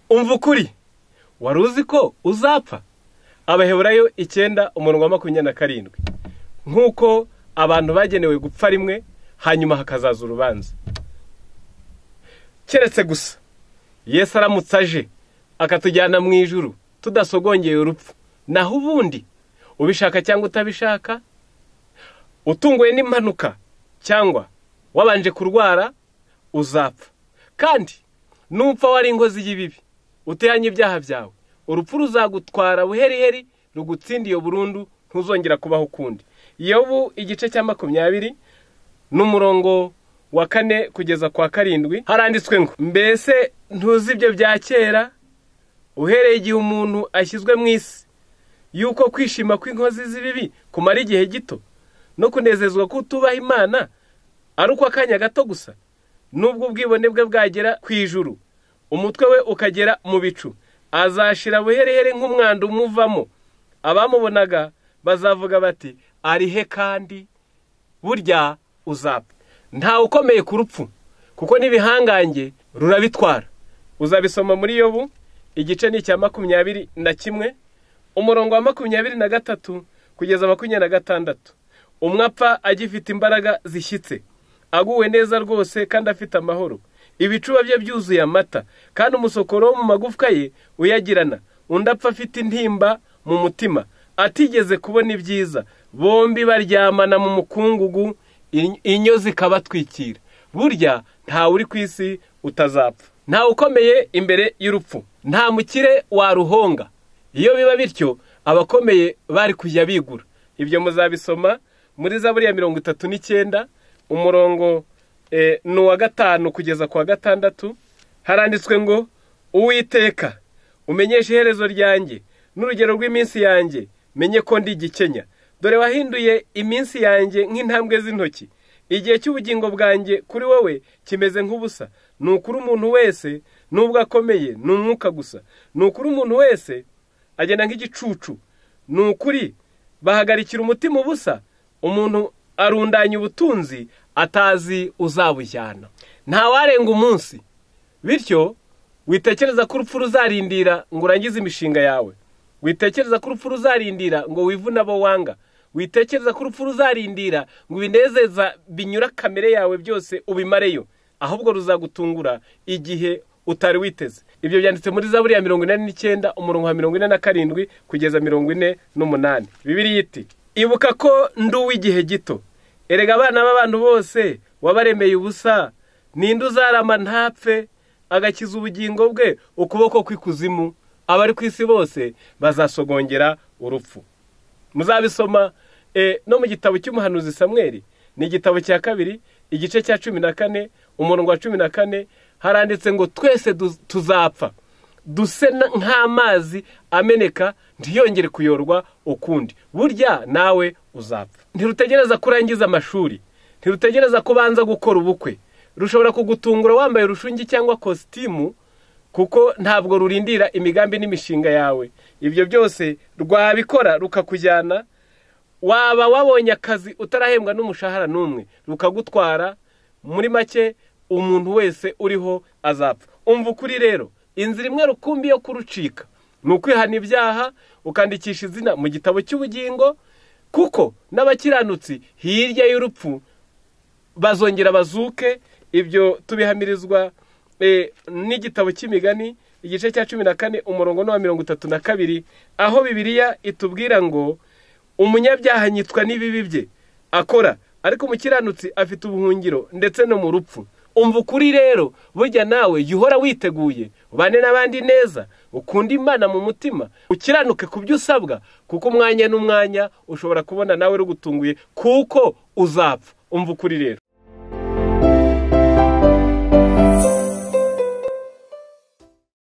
umva ukuri wari uzi ko uzapfa abaheburayo icyenda umurongo wa makumyabiri na karindwi nk'uko abantu bagenewe gupfa rimwe hanyuma hakazaza urubanza keretse gusa yesu aramutse aje akatujyana mu ijuru tudasogongeye urupfu naho ubundi ubishaka cyangwa utabishaka utunguwe n'impanuka cyangwa wabanje kurwara uzapfa kandi nupfa wari inkozi y'ibibi uteyanye ibyaha byawe urupfu ruzagutwara buheriheri rugutsindiye burundu ntuzongera kubaho ukundi yobu igice cya makumyabiri n'umurongo wa kane kugeza kwa karindwi haranditswe ngo mbese ntuzi ibyo bya kera uhereye igihe umuntu ashyizwe mu isi yuko kwishima kw'inkozi z'ibibi kumara igihe gito no kunezezwa ko utubaha imana ari uko akanya gato gusa n'ubwo ubwibone bwe bwagera ku ijuru umutwe we ukagera mu bicu azashira buherehere nk'umwanda umuvamo abamubonaga bazavuga bati arihe kandi burya uzapfa ntawe ukomeye ku rupfu kuko n'ibihangange rurabitwara uzabisoma muri yobu igice ni icya makumyabiri na kimwe umurongo wa makumyabiri na gatatu kugeza makumyabiri na gatandatu umwe apfa agifite imbaraga zishyitse aguwe neza rwose kandi afite amahoro ibicuba bye byuzuye amata kandi umusokoro wo mu magufwa ye uyagirana undi apfa afite intimba mu mutima atigeze kubona ibyiza bombi baryamana mu mukungugu inyo zikabatwikira burya ntawe uri ku isi utazapfa ntawe ukomeye imbere y'urupfu nta mukire waruhonga iyo biba bityo abakomeye bari kujya bigura ibyo muzabisoma muri za buriya mirongo itatu n'icyenda umurongo ni uwa gatanu kugeza ku wa gatandatu haranditswe ngo uwiteka umenyeshe iherezo ryanjye n'urugero rw'iminsi yanjye menye ko ndi igikenya dore wahinduye iminsi yanjye nk'intambwe z'intoki igihe cy'ubugingo bwanjye kuri wowe kimeze nk'ubusa ni ukuri umuntu wese n'ubwo akomeye ni umwuka gusa ni ukuri umuntu wese agenda nk'igicucu ni ukuri bahagarikira umutima ubusa umuntu arundanya ubutunzi atazi uzabujyana ntawarenga umunsi bityo witekereza ko urupfu ruzarindira ngo urangize imishinga yawe witekereza ko urupfu ruzarindira ngo wivune abo wanga witekereza ko urupfu ruzarindira ngo ibinezeza binyura kamere yawe byose ubimareyo ahubwo ruzagutungura igihe utari witeze ibyo byanditse muri za buriya mirongo inani n'icyenda umurongo wa mirongo ine na karindwi kugeza mirongo ine n'umunani bibiri yiti ibuka ko ndi uw'igihe gito erega abana b'abantu bose wabaremeye ubusa ninde uzarama ntapfe agakiza ubugingo bwe ukuboko kw'ikuzimu abari ku isi bose bazasogongera urupfu muzabisoma no mu gitabo cy'umuhanuzi samweri ni igitabo cya kabiri igice cya cumi na kane umurongo wa cumi na kane haranditse ngo twese tuzapfa duse nk'amazi ameneka ntiyongere kuyorwa ukundi burya nawe uzapfa ntirutegereza ko urangiza amashuri ntirutegereza ko ubanza gukora ubukwe rushobora kugutungura wambaye urushungi cyangwa kositimu kuko ntabwo rurindira imigambi n'imishinga yawe ibyo byose rwabikora rukakujyana waba wabonye akazi utarahembwa n'umushahara n'umwe rukagutwara muri make umuntu wese uriho azapfa umva ukuri rero inzira imwe rukumbi yo kurucika ni ukwihana ibyaha ukandikisha izina mu gitabo cy'ubugingo kuko n'abakiranutsi hirya y'urupfu bazongera bazuke ibyo tubihamirizwa n'igitabo cy'imigani igice cya cumi na kane umurongo n'uwa mirongo itatu na kabiri aho bibiliya itubwira ngo umunyabyaha anyitwa n'ibibi bye akora ariko umukiranutsi afite ubuhungiro ndetse no mu rupfu umva ukuri rero burya nawe jya uhora witeguye ubane n'abandi neza ukunda imana mu mutima ukiranuke ku byo usabwa kuko umwanya n'umwanya ushobora kubona nawe rugutunguye kuko uzapfa umva ukuri rero